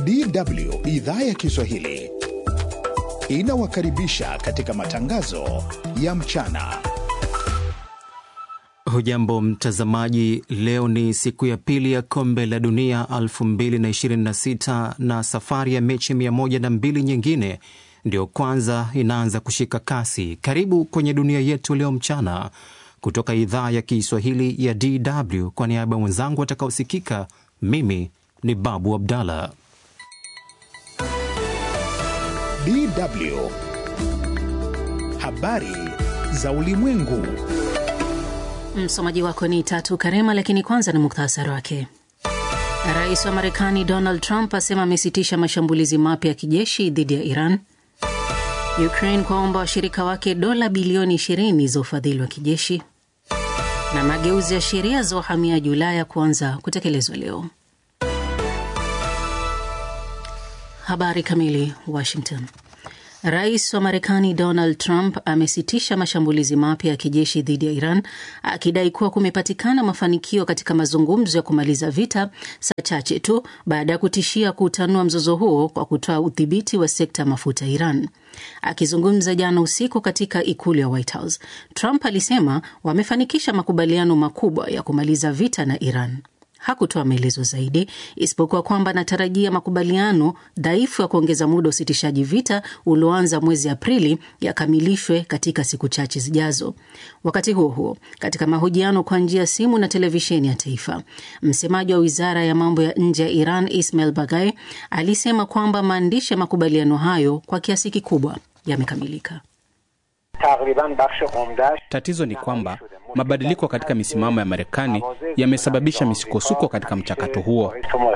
DW idhaa ya Kiswahili inawakaribisha katika matangazo ya mchana. Hujambo mtazamaji, leo ni siku ya pili ya kombe la dunia 2026 na safari ya mechi 102 nyingine ndio kwanza inaanza kushika kasi. Karibu kwenye dunia yetu leo mchana kutoka idhaa ya Kiswahili ya DW. Kwa niaba ya mwenzangu atakaosikika, mimi ni Babu Abdallah. DW habari za ulimwengu. Msomaji wako ni Tatu Karema, lakini kwanza ni muktasari wake. Rais wa Marekani Donald Trump asema amesitisha mashambulizi mapya ya kijeshi dhidi ya Iran. Ukraine kwaomba washirika wake dola bilioni 20 za ufadhili wa kijeshi. Na mageuzi ya sheria za uhamiaji Ulaya kuanza kutekelezwa leo. Habari kamili. Washington. Rais wa Marekani Donald Trump amesitisha mashambulizi mapya ya kijeshi dhidi ya Iran akidai kuwa kumepatikana mafanikio katika mazungumzo ya kumaliza vita, saa chache tu baada ya kutishia kuutanua mzozo huo kwa kutoa udhibiti wa sekta ya mafuta ya Iran. Akizungumza jana usiku katika ikulu ya White House, Trump alisema wamefanikisha makubaliano makubwa ya kumaliza vita na Iran. Hakutoa maelezo zaidi isipokuwa kwamba anatarajia makubaliano dhaifu ya kuongeza muda wa usitishaji vita ulioanza mwezi Aprili yakamilishwe katika siku chache zijazo. Wakati huo huo, katika mahojiano kwa njia ya simu na televisheni ya taifa, msemaji wa wizara ya mambo ya nje ya Iran Ismail Bagai alisema kwamba maandishi ya makubaliano hayo kwa kiasi kikubwa yamekamilika. Tatizo ni kwamba mabadiliko katika misimamo ya Marekani yamesababisha misukosuko katika mchakato huo.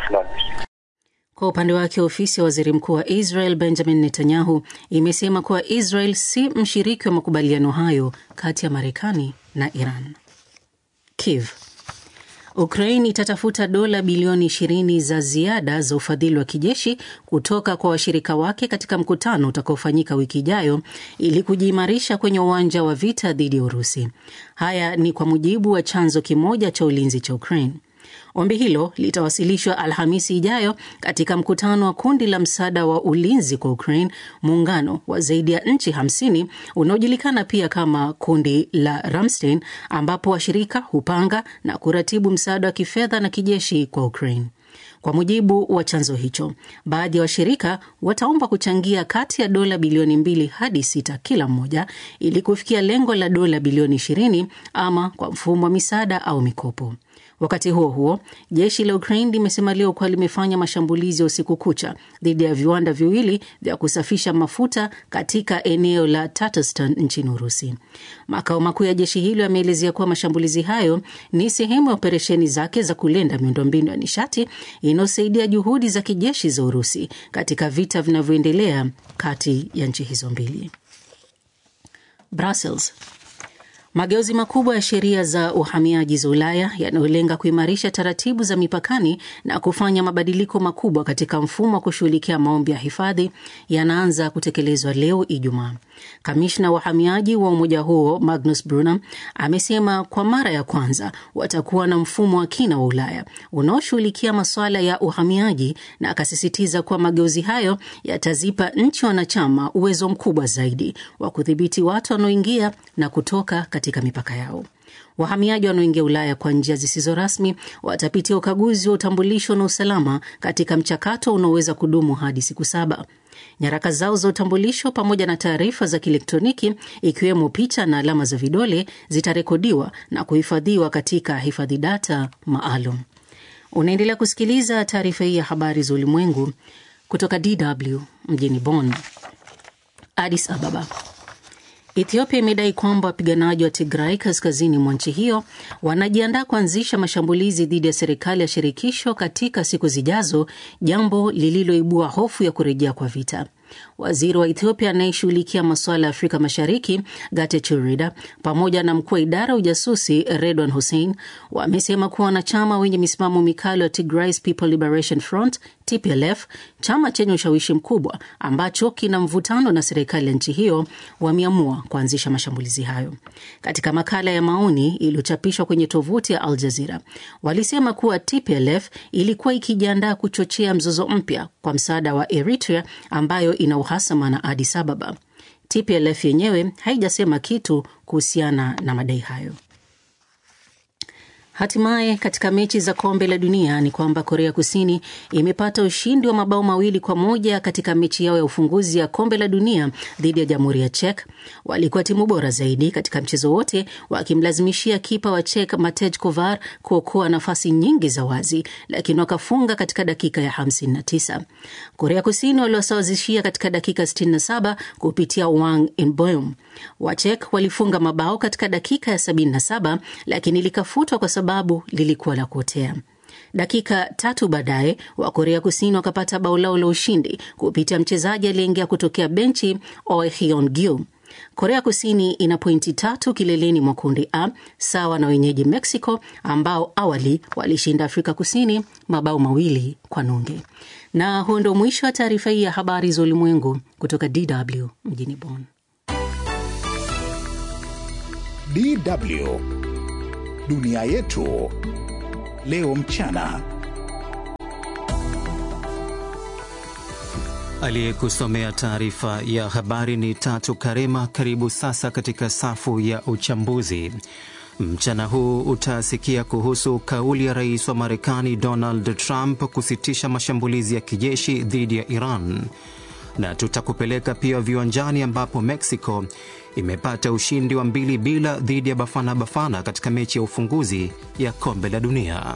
Kwa upande wake, ofisi ya waziri mkuu wa Israel Benjamin Netanyahu imesema kuwa Israel si mshiriki wa makubaliano hayo kati ya Marekani na Iran. Kiev Ukraine itatafuta dola bilioni 20 za ziada za ufadhili wa kijeshi kutoka kwa washirika wake katika mkutano utakaofanyika wiki ijayo ili kujiimarisha kwenye uwanja wa vita dhidi ya Urusi. Haya ni kwa mujibu wa chanzo kimoja cha ulinzi cha Ukraine. Ombi hilo litawasilishwa Alhamisi ijayo katika mkutano wa kundi la msaada wa ulinzi kwa Ukraine, muungano wa zaidi ya nchi 50 unaojulikana pia kama kundi la Ramstein, ambapo washirika hupanga na kuratibu msaada wa kifedha na kijeshi kwa Ukraine. Kwa mujibu wa chanzo hicho, baadhi ya washirika wataomba kuchangia kati ya dola bilioni mbili hadi sita kila mmoja ili kufikia lengo la dola bilioni 20 ama kwa mfumo wa misaada au mikopo. Wakati huo huo, jeshi la Ukraine limesema leo kuwa limefanya mashambulizi ya usiku kucha dhidi ya viwanda viwili vya kusafisha mafuta katika eneo la Tatarstan nchini Urusi. Makao makuu ya jeshi hilo yameelezea kuwa mashambulizi hayo ni sehemu ya operesheni zake za kulinda miundombinu ya nishati inayosaidia juhudi za kijeshi za Urusi katika vita vinavyoendelea kati ya nchi hizo mbili. Brussels. Mageuzi makubwa ya sheria za uhamiaji za Ulaya yanayolenga kuimarisha taratibu za mipakani na kufanya mabadiliko makubwa katika mfumo wa kushughulikia maombi ya hifadhi yanaanza kutekelezwa leo Ijumaa. Kamishna wa uhamiaji wa umoja huo Magnus Brunner amesema kwa mara ya kwanza watakuwa na mfumo wa kina wa Ulaya unaoshughulikia masuala ya uhamiaji, na akasisitiza kuwa mageuzi hayo yatazipa nchi wanachama uwezo mkubwa zaidi wa kudhibiti watu wanaoingia na kutoka katika mipaka yao. Wahamiaji wanaoingia Ulaya kwa njia zisizo rasmi watapitia ukaguzi wa utambulisho na usalama katika mchakato unaoweza kudumu hadi siku saba. Nyaraka zao za utambulisho pamoja na taarifa za kielektroniki ikiwemo picha na alama za vidole zitarekodiwa na kuhifadhiwa katika hifadhi data maalum. Unaendelea kusikiliza taarifa hii ya habari za ulimwengu kutoka DW mjini Bonn. Addis Ababa. Ethiopia imedai kwamba wapiganaji wa Tigray kaskazini mwa nchi hiyo wanajiandaa kuanzisha mashambulizi dhidi ya serikali ya shirikisho katika siku zijazo, jambo lililoibua hofu ya kurejea kwa vita. Waziri wa Ethiopia anayeshughulikia masuala ya Afrika Mashariki Getachew Reda pamoja na mkuu wa idara ya ujasusi Redwan Hussein wamesema kuwa wanachama wenye misimamo mikali wa Tigray People Liberation Front TPLF, chama chenye ushawishi mkubwa ambacho kina mvutano na serikali ya nchi hiyo, wameamua kuanzisha mashambulizi hayo. Katika makala ya maoni iliyochapishwa kwenye tovuti ya Al Jazeera, walisema kuwa TPLF ilikuwa ikijiandaa kuchochea mzozo mpya kwa msaada wa Eritrea ambayo ina uhasama na Addis Ababa. TPLF yenyewe haijasema kitu kuhusiana na madai hayo. Hatimaye katika mechi za kombe la dunia ni kwamba Korea Kusini imepata ushindi wa mabao mawili kwa moja katika mechi yao ya ufunguzi ya kombe la dunia dhidi ya jamhuri ya Czech. Walikuwa timu bora zaidi katika mchezo wote, wakimlazimishia kipa wa Czech Matej Kovar kuokoa nafasi nyingi za wazi, lakini wakafunga katika dakika ya 59. Korea Kusini waliwasawazishia katika dakika 67 kupitia Wang Inbeom. Wachek walifunga mabao katika dakika ya 77 lakini likafutwa kwa sababu lilikuwa la kuotea. Dakika tatu baadaye wa Korea Kusini wakapata bao lao la ushindi kupitia mchezaji aliyeingia kutokea benchi Oe Hyun Gyu. Korea Kusini ina pointi tatu kileleni mwa kundi A sawa na wenyeji Mexico ambao awali walishinda Afrika Kusini mabao mawili kwa nunge. Na huo ndo mwisho wa taarifa hii ya habari za ulimwengu kutoka DW mjini Bonn. DW dunia yetu leo mchana. Aliyekusomea taarifa ya habari ni Tatu Karema. Karibu sasa katika safu ya uchambuzi. Mchana huu utasikia kuhusu kauli ya rais wa Marekani Donald Trump kusitisha mashambulizi ya kijeshi dhidi ya Iran, na tutakupeleka pia viwanjani ambapo Mexico imepata ushindi wa mbili bila dhidi ya Bafana Bafana katika mechi ya ufunguzi ya kombe la dunia.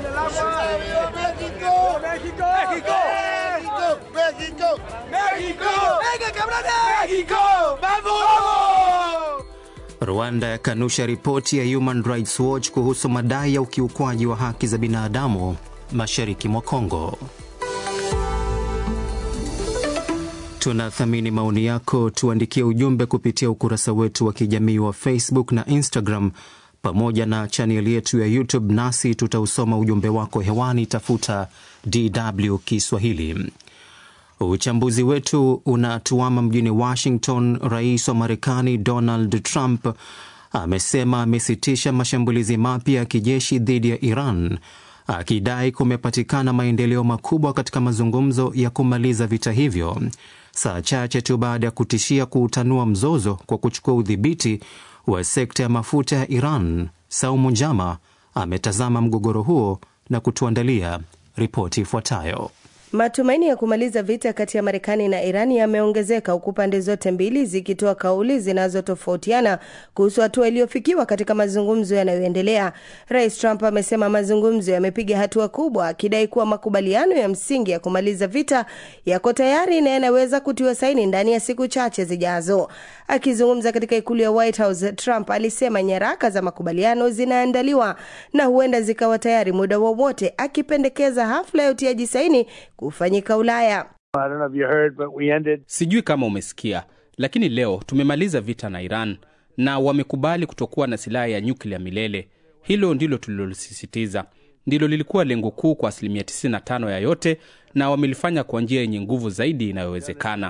Rwanda yakanusha ripoti ya Human Rights Watch kuhusu madai ya ukiukwaji wa haki za binadamu mashariki mwa Kongo. Tunathamini maoni yako, tuandikie ujumbe kupitia ukurasa wetu wa kijamii wa Facebook na Instagram pamoja na chaneli yetu ya YouTube, nasi tutausoma ujumbe wako hewani. Tafuta DW Kiswahili. Uchambuzi wetu unatuama mjini Washington. Rais wa Marekani Donald Trump amesema amesitisha mashambulizi mapya ya kijeshi dhidi ya Iran, akidai kumepatikana maendeleo makubwa katika mazungumzo ya kumaliza vita hivyo, saa chache tu baada ya kutishia kuutanua mzozo kwa kuchukua udhibiti wa sekta ya mafuta ya Iran. Saumu Njama ametazama mgogoro huo na kutuandalia ripoti ifuatayo. Matumaini ya kumaliza vita kati ya Marekani na Irani yameongezeka huku pande zote mbili zikitoa kauli zinazotofautiana kuhusu hatua iliyofikiwa katika mazungumzo yanayoendelea. Rais Trump amesema mazungumzo yamepiga hatua kubwa, akidai kuwa makubaliano ya msingi ya kumaliza vita yako tayari na yanaweza kutiwa saini ndani ya siku chache zijazo. Akizungumza katika ikulu ya White House, Trump alisema nyaraka za makubaliano zinaandaliwa na huenda zikawa tayari muda wowote, akipendekeza hafla ya utiaji saini kufanyika Ulaya. Ended... Sijui kama umesikia, lakini leo tumemaliza vita na Iran na wamekubali kutokuwa na silaha ya nyuklia milele. Hilo ndilo tulilolisisitiza, ndilo lilikuwa lengo kuu kwa asilimia 95 ya yote, na wamelifanya kwa njia yenye nguvu zaidi inayowezekana.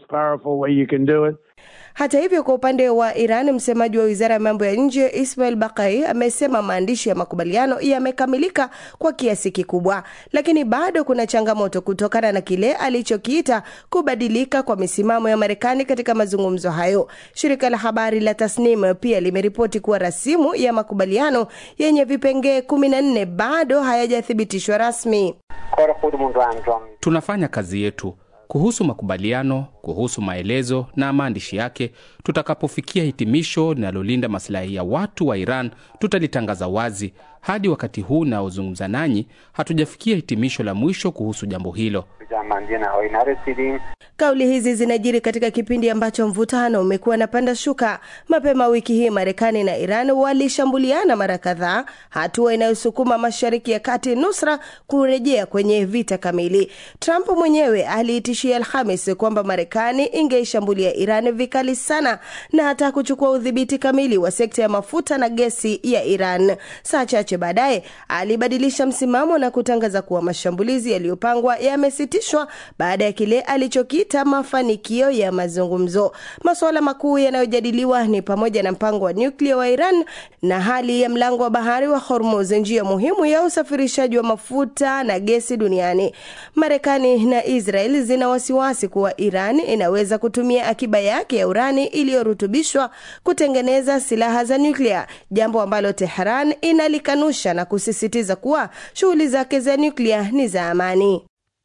Hata hivyo, kwa upande wa Iran, msemaji wa wizara ya mambo ya nje Ismail Bakai amesema maandishi ya makubaliano yamekamilika kwa kiasi kikubwa, lakini bado kuna changamoto kutokana na kile alichokiita kubadilika kwa misimamo ya Marekani katika mazungumzo hayo. Shirika la habari la Tasnim pia limeripoti kuwa rasimu ya makubaliano yenye vipengee kumi na nne bado hayajathibitishwa rasmi. Tunafanya kazi yetu kuhusu makubaliano, kuhusu maelezo na maandishi yake. Tutakapofikia hitimisho linalolinda masilahi ya watu wa Iran, tutalitangaza wazi. Hadi wakati huu naozungumza nanyi, hatujafikia hitimisho la mwisho kuhusu jambo hilo. Kauli hizi zinajiri katika kipindi ambacho mvutano umekuwa na panda shuka. Mapema wiki hii Marekani na Iran walishambuliana mara kadhaa, hatua inayosukuma Mashariki ya Kati nusra kurejea kwenye vita kamili. Trump mwenyewe aliitishia Alhamis kwamba Marekani ingeishambulia Iran vikali sana na hata kuchukua udhibiti kamili wa sekta ya mafuta na gesi ya Iran. Saa chache baadaye alibadilisha msimamo na kutangaza kuwa mashambulizi yaliyopangwa yamesitishwa baada ya kile alichokiita mafanikio ya mazungumzo. Masuala makuu yanayojadiliwa ni pamoja na mpango wa nyuklia wa Iran na hali ya mlango wa bahari wa Hormuz, njia muhimu ya usafirishaji wa mafuta na gesi duniani. Marekani na Israel zina wasiwasi kuwa Iran inaweza kutumia akiba yake ya urani iliyorutubishwa kutengeneza silaha za nyuklia, jambo ambalo Tehran inalikanusha na kusisitiza kuwa shughuli zake za nyuklia ni za amani.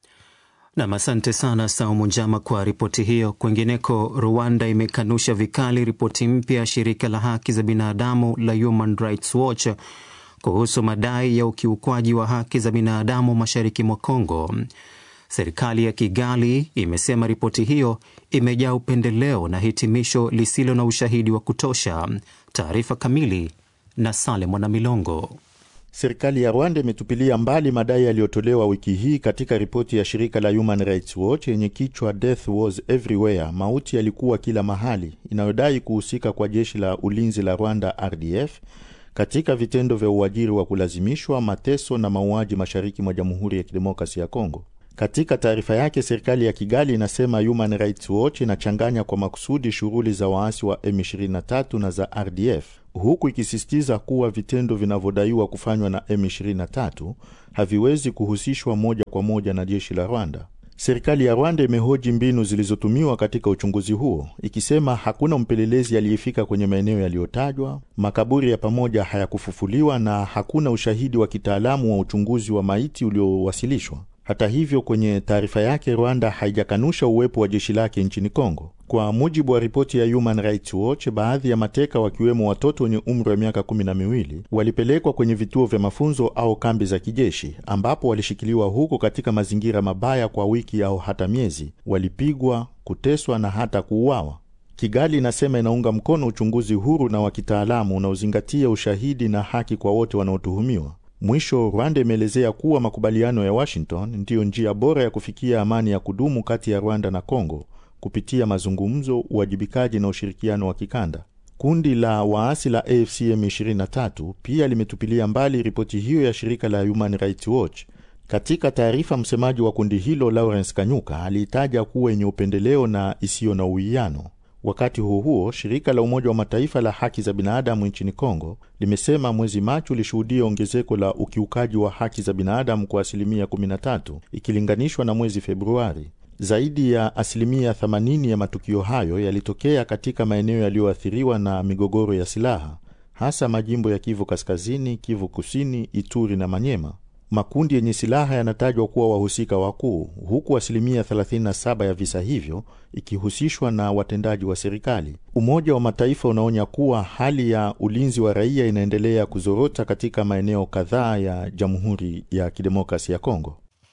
Nam, asante sana Saumu Njama kwa ripoti hiyo. Kwengineko, Rwanda imekanusha vikali ripoti mpya ya shirika la haki za binadamu la Human Rights Watch kuhusu madai ya ukiukwaji wa haki za binadamu mashariki mwa Kongo. Serikali ya Kigali imesema ripoti hiyo imejaa upendeleo na hitimisho lisilo na ushahidi wa kutosha. Taarifa kamili na Sale Mwanamilongo. Serikali ya Rwanda imetupilia mbali madai yaliyotolewa wiki hii katika ripoti ya shirika la Human Rights Watch yenye kichwa Death was everywhere, mauti yalikuwa kila mahali, inayodai kuhusika kwa jeshi la ulinzi la Rwanda RDF katika vitendo vya uajiri wa kulazimishwa, mateso na mauaji mashariki mwa Jamhuri ya Kidemokrasi ya Kongo. Katika taarifa yake, serikali ya Kigali inasema Human Rights Watch inachanganya kwa makusudi shughuli za waasi wa M23 na za RDF, huku ikisisitiza kuwa vitendo vinavyodaiwa kufanywa na M23 haviwezi kuhusishwa moja kwa moja na jeshi la Rwanda. Serikali ya Rwanda imehoji mbinu zilizotumiwa katika uchunguzi huo, ikisema hakuna mpelelezi aliyefika kwenye maeneo yaliyotajwa, makaburi ya pamoja hayakufufuliwa na hakuna ushahidi wa kitaalamu wa uchunguzi wa maiti uliowasilishwa. Hata hivyo, kwenye taarifa yake, Rwanda haijakanusha uwepo wa jeshi lake nchini Kongo. Kwa mujibu wa ripoti ya Human Rights Watch, baadhi ya mateka wakiwemo watoto wenye umri wa miaka kumi na miwili walipelekwa kwenye vituo vya mafunzo au kambi za kijeshi, ambapo walishikiliwa huko katika mazingira mabaya kwa wiki au hata miezi. Walipigwa, kuteswa na hata kuuawa. Kigali inasema inaunga mkono uchunguzi huru na wa kitaalamu unaozingatia ushahidi na haki kwa wote wanaotuhumiwa. Mwisho, Rwanda imeelezea kuwa makubaliano ya Washington ndiyo njia bora ya kufikia amani ya kudumu kati ya Rwanda na Kongo kupitia mazungumzo, uwajibikaji na ushirikiano wa kikanda. Kundi la waasi la AFC M23 pia limetupilia mbali ripoti hiyo ya shirika la Human Rights Watch. Katika taarifa, msemaji wa kundi hilo Lawrence Kanyuka aliitaja kuwa yenye upendeleo na isiyo na uwiano. Wakati huo huo, shirika la Umoja wa Mataifa la haki za binadamu nchini Kongo limesema mwezi Machi ulishuhudia ongezeko la ukiukaji wa haki za binadamu kwa asilimia 13 ikilinganishwa na mwezi Februari. Zaidi ya asilimia 80 ya matukio hayo yalitokea katika maeneo yaliyoathiriwa na migogoro ya silaha, hasa majimbo ya Kivu Kaskazini, Kivu Kusini, Ituri na Manyema. Makundi yenye silaha yanatajwa kuwa wahusika wakuu, huku asilimia 37 ya visa hivyo ikihusishwa na watendaji wa serikali. Umoja wa Mataifa unaonya kuwa hali ya ulinzi wa raia inaendelea kuzorota katika maeneo kadhaa ya Jamhuri ya Kidemokrasi ya Kongo.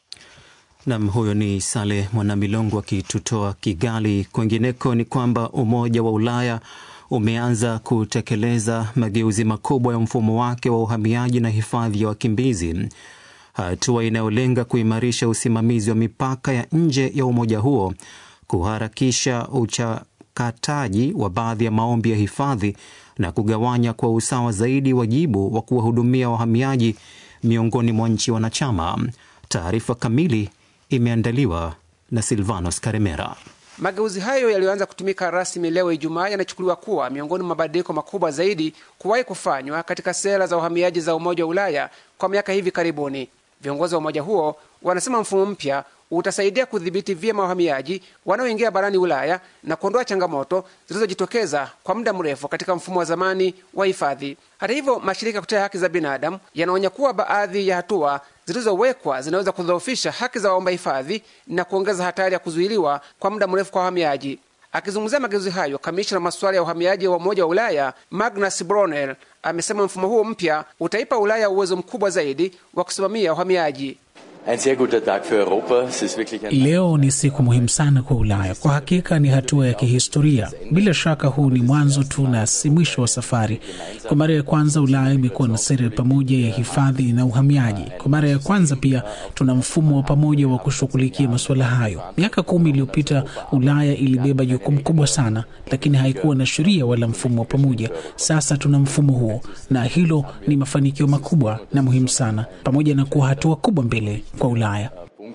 Nam, huyo ni Sale Mwanamilongo akitutoa Kigali. Kwengineko ni kwamba Umoja wa Ulaya umeanza kutekeleza mageuzi makubwa ya mfumo wake wa uhamiaji na hifadhi ya wakimbizi, hatua inayolenga kuimarisha usimamizi wa mipaka ya nje ya umoja huo, kuharakisha uchakataji wa baadhi ya maombi ya hifadhi na kugawanya kwa usawa zaidi wajibu wa kuwahudumia wahamiaji miongoni mwa nchi wanachama. Taarifa kamili imeandaliwa na Silvanos Karemera. Mageuzi hayo yaliyoanza kutumika rasmi leo Ijumaa yanachukuliwa kuwa miongoni mwa mabadiliko makubwa zaidi kuwahi kufanywa katika sera za uhamiaji za Umoja wa Ulaya kwa miaka hivi karibuni. Viongozi wa umoja huo wanasema mfumo mpya utasaidia kudhibiti vyema wahamiaji wanaoingia barani Ulaya na kuondoa changamoto zilizojitokeza kwa muda mrefu katika mfumo wa zamani wa hifadhi. Hata hivyo, mashirika ya kutetea haki za binadamu yanaonya kuwa baadhi ya hatua zilizowekwa zinaweza kudhoofisha haki za waomba hifadhi na kuongeza hatari ya kuzuiliwa kwa muda mrefu kwa wahamiaji. Akizungumzia mageuzi hayo, kamishna masuala ya uhamiaji wa Umoja wa Ulaya Magnus Brunner amesema mfumo huo mpya utaipa Ulaya uwezo mkubwa zaidi wa kusimamia uhamiaji. Leo ni siku muhimu sana kwa Ulaya. Kwa hakika ni hatua ya kihistoria. Bila shaka, huu ni mwanzo tu na si mwisho wa safari. Kwa mara ya kwanza, Ulaya imekuwa na sera pamoja ya hifadhi na uhamiaji. Kwa mara ya kwanza pia tuna mfumo wa pamoja wa kushughulikia masuala hayo. Miaka kumi iliyopita, Ulaya ilibeba jukumu kubwa sana, lakini haikuwa na sheria wala mfumo wa pamoja. Sasa tuna mfumo huo, na hilo ni mafanikio makubwa na muhimu sana, pamoja na kuwa hatua kubwa mbele kwa Ulaya.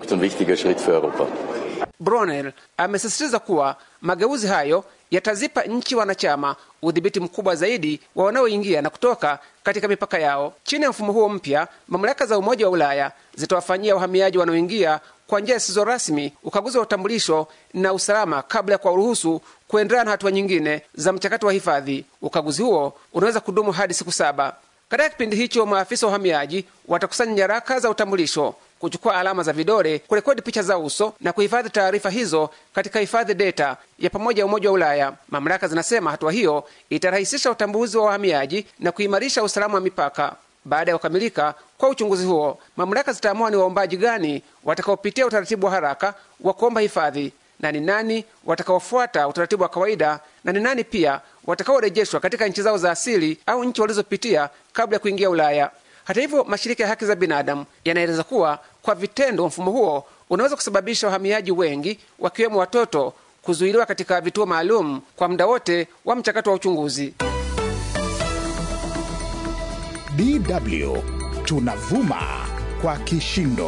Brunel amesisitiza kuwa mageuzi hayo yatazipa nchi wanachama udhibiti mkubwa zaidi wa wanaoingia na kutoka katika mipaka yao. Chini ya mfumo huo mpya, mamlaka za Umoja wa Ulaya zitawafanyia wahamiaji wanaoingia kwa njia zisizo rasmi ukaguzi wa utambulisho na usalama kabla ya kuwaruhusu kuendelea na hatua nyingine za mchakato wa hifadhi. Ukaguzi huo unaweza kudumu hadi siku saba. Katika kipindi hicho, maafisa wa uhamiaji watakusanya nyaraka za utambulisho, kuchukua alama za vidole, kurekodi picha za uso na kuhifadhi taarifa hizo katika hifadhi data ya pamoja ya Umoja wa Ulaya. Mamlaka zinasema hatua hiyo itarahisisha utambuzi wa wahamiaji na kuimarisha usalama wa mipaka. Baada ya kukamilika kwa uchunguzi huo, mamlaka zitaamua ni waombaji gani watakaopitia utaratibu wa haraka wa kuomba hifadhi na ni nani watakaofuata utaratibu wa kawaida na ni nani pia watakaorejeshwa katika nchi zao za asili au nchi walizopitia kabla ya kuingia Ulaya. Hata hivyo, mashirika ya haki za binadamu yanaeleza kuwa kwa vitendo, mfumo huo unaweza kusababisha wahamiaji wengi, wakiwemo watoto, kuzuiliwa katika vituo maalum kwa muda wote wa mchakato wa uchunguzi. DW tunavuma kwa kishindo.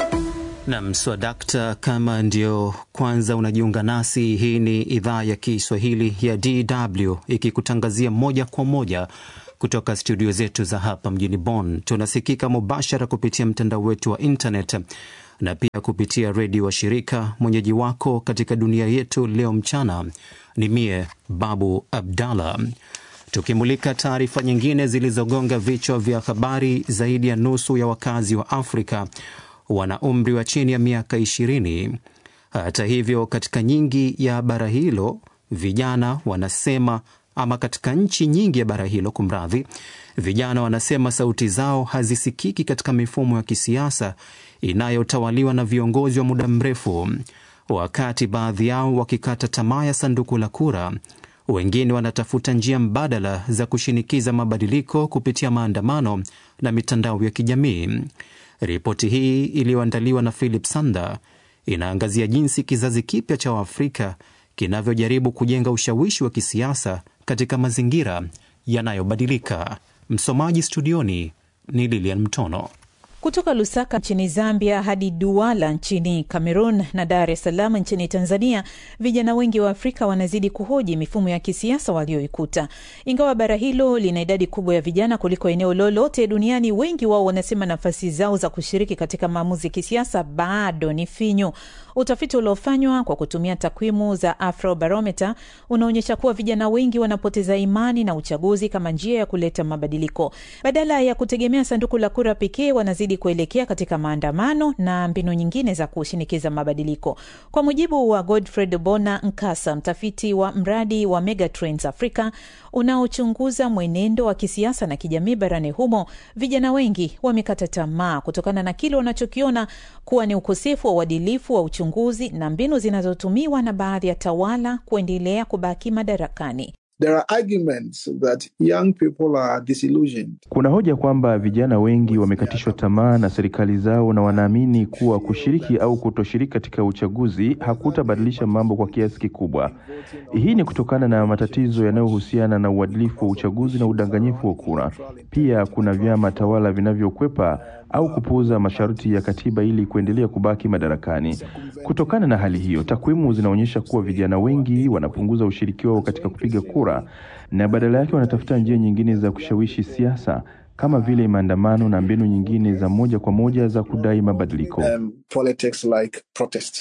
Nam swadakta, kama ndio kwanza unajiunga nasi, hii ni idhaa ya Kiswahili ya DW ikikutangazia moja kwa moja kutoka studio zetu za hapa mjini Bonn. Tunasikika mubashara kupitia mtandao wetu wa internet na pia kupitia redio wa shirika. Mwenyeji wako katika dunia yetu leo mchana ni mie Babu Abdallah, tukimulika taarifa nyingine zilizogonga vichwa vya habari. Zaidi ya nusu ya wakazi wa Afrika wana umri wa chini ya miaka ishirini. Hata hivyo, katika nyingi ya bara hilo vijana wanasema ama katika nchi nyingi ya bara hilo kumradhi, vijana wanasema sauti zao hazisikiki katika mifumo ya kisiasa inayotawaliwa na viongozi wa muda mrefu. Wakati baadhi yao wakikata tamaa ya sanduku la kura, wengine wanatafuta njia mbadala za kushinikiza mabadiliko kupitia maandamano na mitandao ya kijamii. Ripoti hii iliyoandaliwa na Philip Sander inaangazia jinsi kizazi kipya cha Waafrika kinavyojaribu kujenga ushawishi wa kisiasa katika mazingira yanayobadilika. Msomaji studioni ni Lilian Mtono. Kutoka Lusaka nchini Zambia hadi Duala nchini Cameroon na Dar es Salaam nchini Tanzania, vijana wengi wa Afrika wanazidi kuhoji mifumo ya kisiasa walioikuta. Ingawa bara hilo lina idadi kubwa ya vijana kuliko eneo lolote duniani, wengi wao wanasema nafasi zao za kushiriki katika maamuzi ya kisiasa bado ni finyu. Utafiti uliofanywa kwa kutumia takwimu za Afrobarometer unaonyesha kuwa vijana wengi wanapoteza imani na uchaguzi kama njia ya kuleta mabadiliko. Badala ya kutegemea sanduku la kura pekee, wanazidi kuelekea katika maandamano na mbinu nyingine za kushinikiza mabadiliko. Kwa mujibu wa Godfred Bona Nkasa, mtafiti wa mradi wa Megatrends Africa unaochunguza mwenendo wa kisiasa na kijamii barani humo, vijana wengi wamekata tamaa kutokana na kile wanachokiona kuwa ni ukosefu wa uadilifu wa uchunguzi na mbinu zinazotumiwa na baadhi ya tawala kuendelea kubaki madarakani. There are arguments that young people are disillusioned. Kuna hoja kwamba vijana wengi wamekatishwa tamaa na serikali zao na wanaamini kuwa kushiriki au kutoshiriki katika uchaguzi hakutabadilisha mambo kwa kiasi kikubwa. Hii ni kutokana na matatizo yanayohusiana na uadilifu wa uchaguzi na udanganyifu wa kura. Pia kuna vyama tawala vinavyokwepa au kupuuza masharti ya katiba ili kuendelea kubaki madarakani. Kutokana na hali hiyo, takwimu zinaonyesha kuwa vijana wengi wanapunguza ushiriki wao katika kupiga kura na badala yake wanatafuta njia nyingine za kushawishi siasa kama vile maandamano na mbinu nyingine za moja kwa moja za kudai mabadiliko. Um, politics like protest.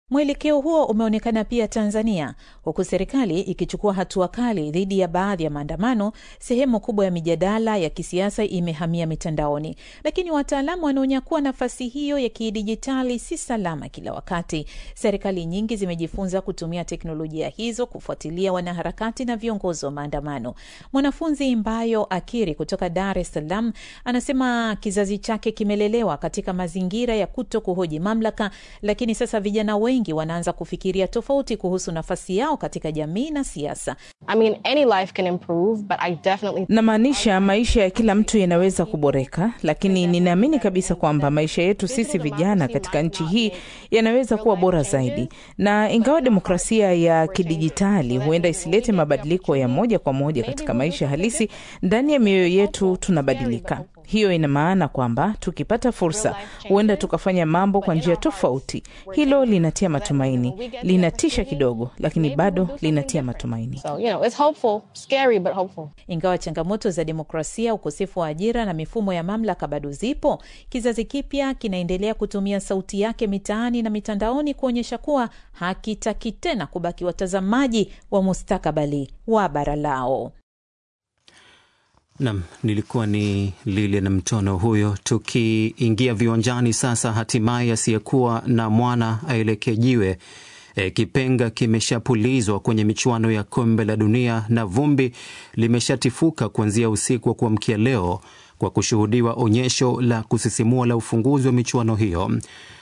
Mwelekeo huo umeonekana pia Tanzania, huku serikali ikichukua hatua kali dhidi ya baadhi ya maandamano. Sehemu kubwa ya mijadala ya kisiasa imehamia mitandaoni, lakini wataalamu wanaonya kuwa nafasi hiyo ya kidijitali si salama kila wakati. Serikali nyingi zimejifunza kutumia teknolojia hizo kufuatilia wanaharakati na viongozi wa maandamano. Mwanafunzi Mbayo Akiri kutoka Dar es Salaam anasema kizazi chake kimelelewa katika mazingira ya kuto kuhoji mamlaka, lakini sasa vijana wengi wanaanza kufikiria tofauti kuhusu nafasi yao katika jamii na siasa. I mean, any life can improve, but I definitely... Namaanisha maisha ya kila mtu yanaweza kuboreka, lakini ninaamini kabisa kwamba maisha yetu sisi vijana katika nchi hii yanaweza kuwa bora zaidi, na ingawa demokrasia ya kidijitali huenda isilete mabadiliko ya moja kwa moja katika maisha halisi, ndani ya mioyo yetu tunabadilika. Hiyo ina maana kwamba tukipata fursa, huenda tukafanya mambo kwa njia tofauti. Hilo linatia matumaini, linatisha kidogo, lakini bado linatia matumaini. So, you know, it's hopeful, scary but hopeful. Ingawa changamoto za demokrasia, ukosefu wa ajira na mifumo ya mamlaka bado zipo, kizazi kipya kinaendelea kutumia sauti yake mitaani na mitandaoni kuonyesha kuwa hakitaki tena kubaki watazamaji wa mustakabali wa bara lao. Nam, nilikuwa ni Lilian Mtono huyo. Tukiingia viwanjani sasa, hatimaye asiyekuwa na mwana aelekee jiwe. E, kipenga kimeshapulizwa kwenye michuano ya kombe la dunia na vumbi limeshatifuka kuanzia usiku wa kuamkia leo kwa kushuhudiwa onyesho la kusisimua la ufunguzi wa michuano hiyo.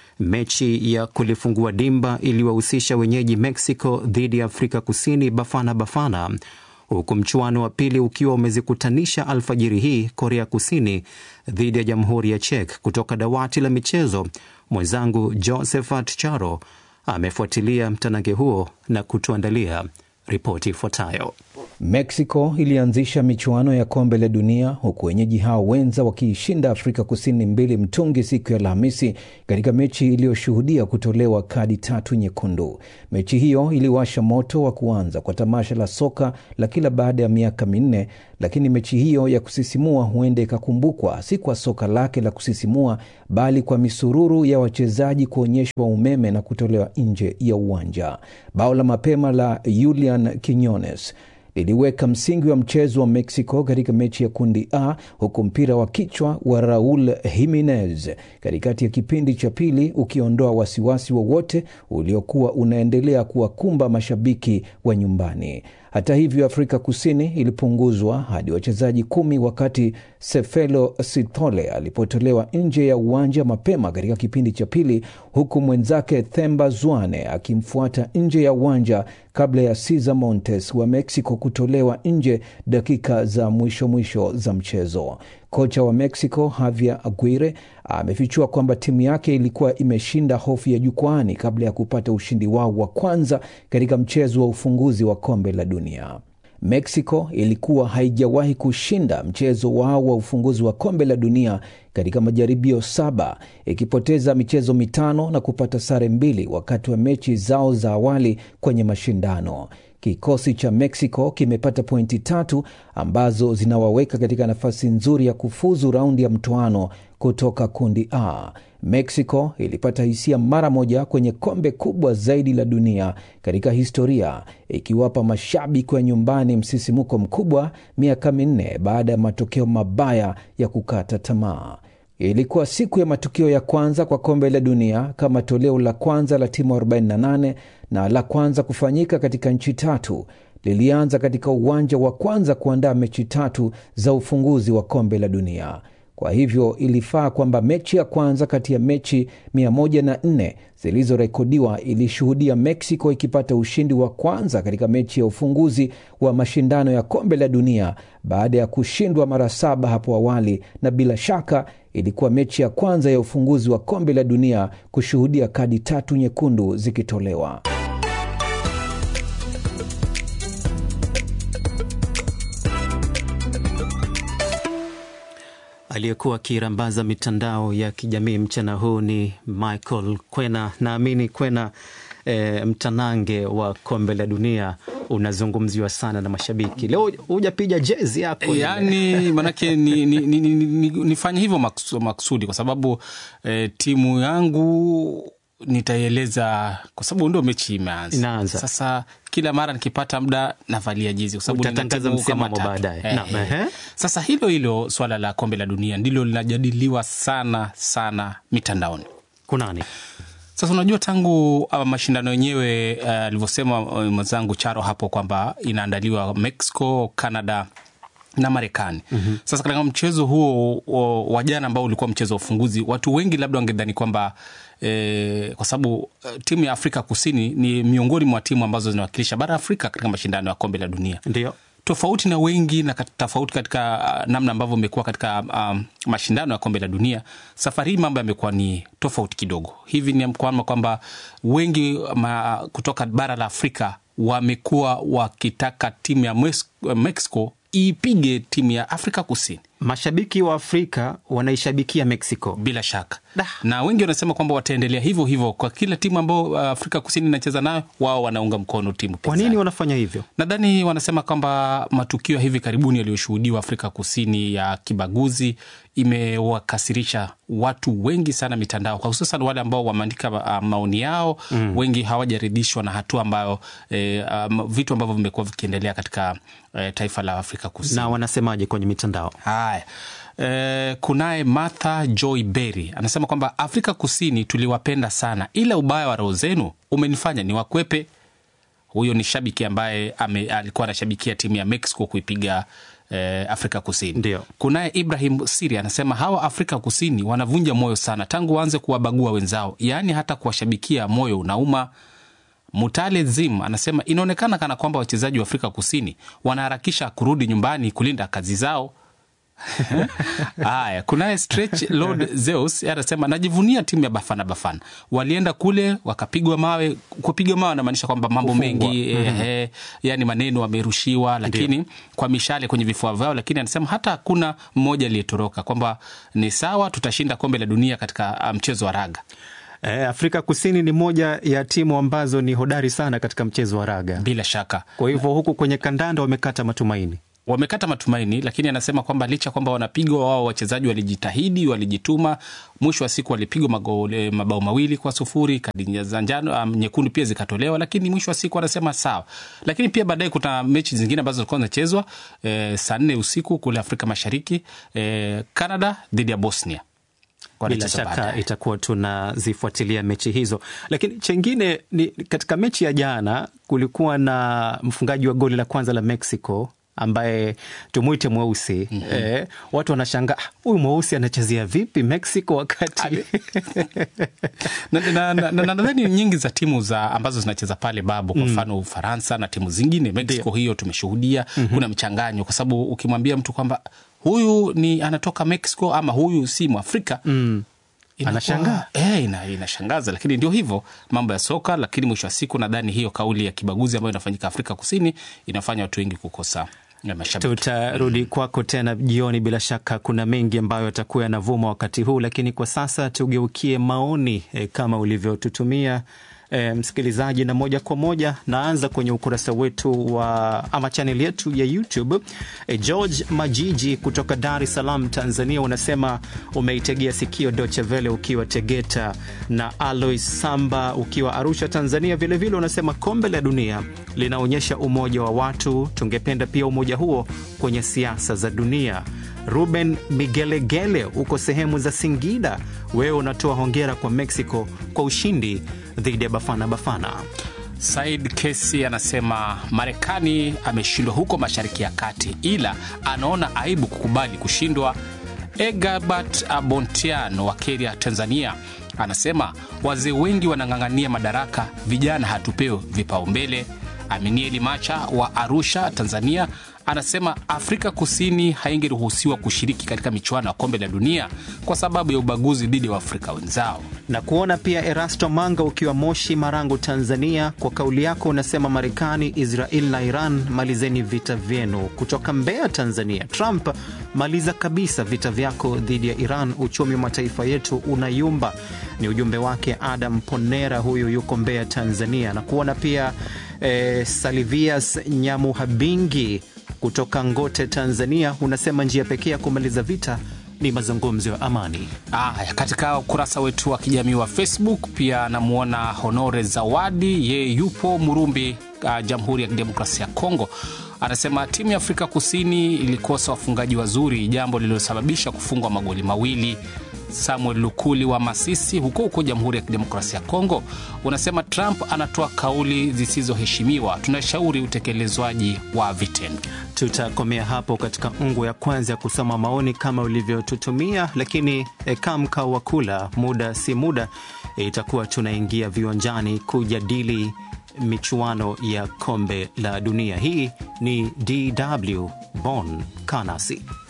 Mechi ya kulifungua dimba iliwahusisha wenyeji Mexico dhidi ya Afrika Kusini Bafana Bafana huku mchuano wa pili ukiwa umezikutanisha alfajiri hii Korea Kusini dhidi ya Jamhuri ya Czech. Kutoka dawati la michezo, mwenzangu Josephat Charo amefuatilia mtanange huo na kutuandalia ripoti ifuatayo. Mexico ilianzisha michuano ya kombe la dunia huku wenyeji hao wenza wakiishinda Afrika Kusini mbili mtungi siku ya Alhamisi katika mechi iliyoshuhudia kutolewa kadi tatu nyekundu. Mechi hiyo iliwasha moto wa kuanza kwa tamasha la soka la kila baada ya miaka minne, lakini mechi hiyo ya kusisimua huenda ikakumbukwa si kwa soka lake la kusisimua, bali kwa misururu ya wachezaji kuonyeshwa umeme na kutolewa nje ya uwanja. Bao la mapema la Julian Quinones liliweka msingi wa mchezo wa Mexico katika mechi ya kundi A, huku mpira wa kichwa wa Raul Jimenez katikati ya kipindi cha pili ukiondoa wasiwasi wowote uliokuwa unaendelea kuwakumba mashabiki wa nyumbani. Hata hivyo, Afrika Kusini ilipunguzwa hadi wachezaji kumi wakati Sefelo Sithole alipotolewa nje ya uwanja mapema katika kipindi cha pili, huku mwenzake Themba Zwane akimfuata nje ya uwanja kabla ya Cesar Montes wa Mexico kutolewa nje dakika za mwisho mwisho za mchezo. Kocha wa Mexico Javier Aguirre amefichua kwamba timu yake ilikuwa imeshinda hofu ya jukwani kabla ya kupata ushindi wao wa kwanza katika mchezo wa ufunguzi wa kombe la dunia. Mexico ilikuwa haijawahi kushinda mchezo wao wa ufunguzi wa kombe la dunia katika majaribio saba, ikipoteza michezo mitano na kupata sare mbili wakati wa mechi zao za awali kwenye mashindano. Kikosi cha Mexico kimepata pointi tatu ambazo zinawaweka katika nafasi nzuri ya kufuzu raundi ya mtoano kutoka kundi A. Mexico ilipata hisia mara moja kwenye kombe kubwa zaidi la dunia katika historia, ikiwapa mashabiki wa nyumbani msisimuko mkubwa miaka minne baada ya matokeo mabaya ya kukata tamaa. Ilikuwa siku ya matukio ya kwanza kwa kombe la dunia kama toleo la kwanza la timu 48 na la kwanza kufanyika katika nchi tatu. Lilianza katika uwanja wa kwanza kuandaa mechi tatu za ufunguzi wa kombe la dunia. Kwa hivyo ilifaa kwamba mechi ya kwanza kati ya mechi 104 zilizorekodiwa ilishuhudia Mexico ikipata ushindi wa kwanza katika mechi ya ufunguzi wa mashindano ya kombe la dunia baada ya kushindwa mara saba hapo awali, na bila shaka ilikuwa mechi ya kwanza ya ufunguzi wa kombe la dunia kushuhudia kadi tatu nyekundu zikitolewa. Aliyekuwa akirambaza mitandao ya kijamii mchana huu ni Michael Kwena. Naamini Kwena, e, mtanange wa kombe la dunia unazungumziwa sana na mashabiki. Leo hujapiga jezi yako yani, manake nifanye ni, ni, ni, ni, ni hivyo maksudi kwa sababu e, timu yangu nitaieleza kwa sababu ndio mechi imeanza Inaanza. sasa kila mara nikipata muda navalia jezi kwa sababu Utatangaza nina timu kama msimamo tatu. baadaye. Eh, Naam, eh. ehe. sasa hilo hilo swala la kombe la dunia ndilo linajadiliwa sana sana mitandaoni kunani sasa unajua tangu uh, mashindano yenyewe uh, alivyosema uh, mwenzangu charo hapo kwamba inaandaliwa mexico canada na marekani mm-hmm. sasa katika mchezo huo o- wa jana ambao ulikuwa mchezo wa ufunguzi watu wengi labda wangedhani kwamba E, kwa sababu e, timu ya afrika kusini ni miongoni mwa timu ambazo zinawakilisha bara afrika katika mashindano ya kombe la dunia ndio tofauti na wengi na kat- tofauti katika uh, namna ambavyo imekuwa katika um, mashindano ya kombe la dunia safari hii mambo yamekuwa ni tofauti kidogo hivi ni kwamba kwamba wengi ma, kutoka bara la afrika wamekuwa wakitaka timu ya Mes- mexico iipige timu ya afrika kusini mashabiki wa afrika wanaishabikia mexico bila shaka na wengi wanasema kwamba wataendelea hivyo hivyo kwa kila timu ambao uh, afrika kusini inacheza nayo wao wanaunga mkono timu kwa nini wanafanya hivyo nadhani wanasema kwamba matukio ya hivi karibuni yaliyoshuhudiwa afrika kusini ya kibaguzi imewakasirisha watu wengi sana mitandao hususan wale ambao wameandika uh, maoni yao mm. wengi hawajaridhishwa na hatua ambayo eh, um, vitu ambavyo vimekuwa vikiendelea katika eh, taifa la afrika kusini na wanasemaje kwenye mitandao haya Eh, kunaye Martha Joy Berry anasema kwamba Afrika Kusini tuliwapenda sana, ila ubaya wa roho zenu umenifanya ni wakwepe. Huyo ni shabiki ambaye ame, alikuwa anashabikia timu ya Mexico kuipiga eh, Afrika Kusini. Ndio. Kunaye Ibrahim Siri anasema hawa Afrika Kusini wanavunja moyo sana tangu waanze kuwabagua wenzao, yaani hata kuwashabikia moyo unauma. Mutale Zim anasema inaonekana kana kwamba wachezaji wa Afrika Kusini wanaharakisha kurudi nyumbani kulinda kazi zao. Haya, kunaye Stretch Lord Zeus anasema najivunia timu ya Bafana Bafana, walienda kule wakapigwa mawe. Kupigwa mawe anamaanisha kwamba mambo Kufungwa. mengi Mhm. eh, yani maneno wamerushiwa, lakini kwa mishale kwenye vifua vyao, lakini anasema hata hakuna mmoja aliyetoroka, kwamba ni sawa, tutashinda kombe la dunia katika ah, mchezo wa raga. E, Afrika Kusini ni moja ya timu ambazo ni hodari sana katika mchezo wa raga. Bila shaka, kwa hivyo huku kwenye kandanda wamekata matumaini. wamekata matumaini, lakini anasema kwamba licha kwamba wanapigwa, wao wachezaji walijitahidi, walijituma. Mwisho wa siku walipigwa magole- mabao mawili kwa sufuri, kadi za njano um, nyekundu pia zikatolewa, lakini mwisho wa siku wanasema sawa. Lakini pia baadaye kuna mechi zingine ambazo zilikuwa zinachezwa eh, saa nne usiku kule Afrika Mashariki eh, Canada dhidi ya Bosnia Bila Wanacheza shaka baadaye. itakuwa tunazifuatilia mechi hizo, lakini chengine ni katika mechi ya jana kulikuwa na mfungaji wa goli la kwanza la Mexico ambaye tumwite mweusi mm-hmm. Eh, watu wanashangaa "Ah, huyu mweusi anachezea vipi Mexico wakati na na- na- na- nadhani nyingi za timu za ambazo zinacheza pale babu kwa mfano Ufaransa na timu zingine Mexico, hiyo tumeshuhudia kuna mchanganyo, kwa sababu ukimwambia mtu kwamba huyu ni anatoka Mexico ama huyu si Mwafrika mm. inakuwa- Anashangaa. eh, ina, inashangaza, lakini ndio hivyo mambo ya soka. Lakini mwisho wa siku nadhani hiyo kauli ya kibaguzi ambayo inafanyika Afrika Kusini inafanya watu wengi kukosa eh, mashabiki. Tutarudi kwako tena jioni. Bila shaka kuna mengi ambayo yatakuwa yanavuma wakati huu, lakini kwa sasa tugeukie maoni e, kama ulivyotutumia e, msikilizaji, na moja kwa moja naanza kwenye ukurasa wetu wa ama chaneli yetu ya YouTube. E, George Majiji kutoka Dar es Salaam, Tanzania, unasema umeitegea sikio Deutsche Welle ukiwa Tegeta, na Alois Samba ukiwa Arusha, Tanzania. Vilevile vile unasema kombe la dunia linaonyesha umoja wa watu, tungependa pia umoja huo kwenye siasa za dunia. Ruben Migelegele uko sehemu za Singida, wewe unatoa hongera kwa Mexico kwa ushindi dhidi ya Bafana Bafana. Said Kesi anasema Marekani ameshindwa huko Mashariki ya Kati, ila anaona aibu kukubali kushindwa. Egabert Abontian wa Keria, Tanzania, anasema wazee wengi wanang'ang'ania madaraka, vijana hatupewi vipaumbele. Aminieli Macha wa Arusha, Tanzania, anasema Afrika Kusini haingeruhusiwa kushiriki katika michuano ya kombe la dunia kwa sababu ya ubaguzi dhidi ya Waafrika wenzao. na kuona pia Erasto Manga ukiwa Moshi, Marangu, Tanzania. Kwa kauli yako unasema Marekani, Israel na Iran, malizeni vita vyenu. Kutoka Mbeya, Tanzania, Trump, maliza kabisa vita vyako dhidi ya Iran, uchumi wa mataifa yetu unayumba. Ni ujumbe wake Adam Ponera, huyu yuko Mbeya, Tanzania. Na kuona pia eh, Salivias Nyamuhabingi kutoka Ngote, Tanzania, unasema njia pekee ya kumaliza vita ni mazungumzo ya amani. Aya, katika ukurasa wetu wa kijamii wa Facebook pia namwona Honore Zawadi, yeye yupo Murumbi, uh, Jamhuri ya Kidemokrasia ya Kongo. Anasema timu ya Afrika Kusini ilikosa wafungaji wazuri, jambo lililosababisha kufungwa magoli mawili. Samuel Lukuli wa Masisi huko huko Jamhuri ya Kidemokrasia ya Kongo unasema Trump anatoa kauli zisizoheshimiwa, tunashauri utekelezwaji wa vitendo. Tutakomea hapo katika ungu ya kwanza ya kusoma maoni kama ulivyotutumia, lakini kamka wakula muda si muda itakuwa tunaingia viwanjani kujadili michuano ya kombe la dunia. Hii ni DW Bonn, Kanasi.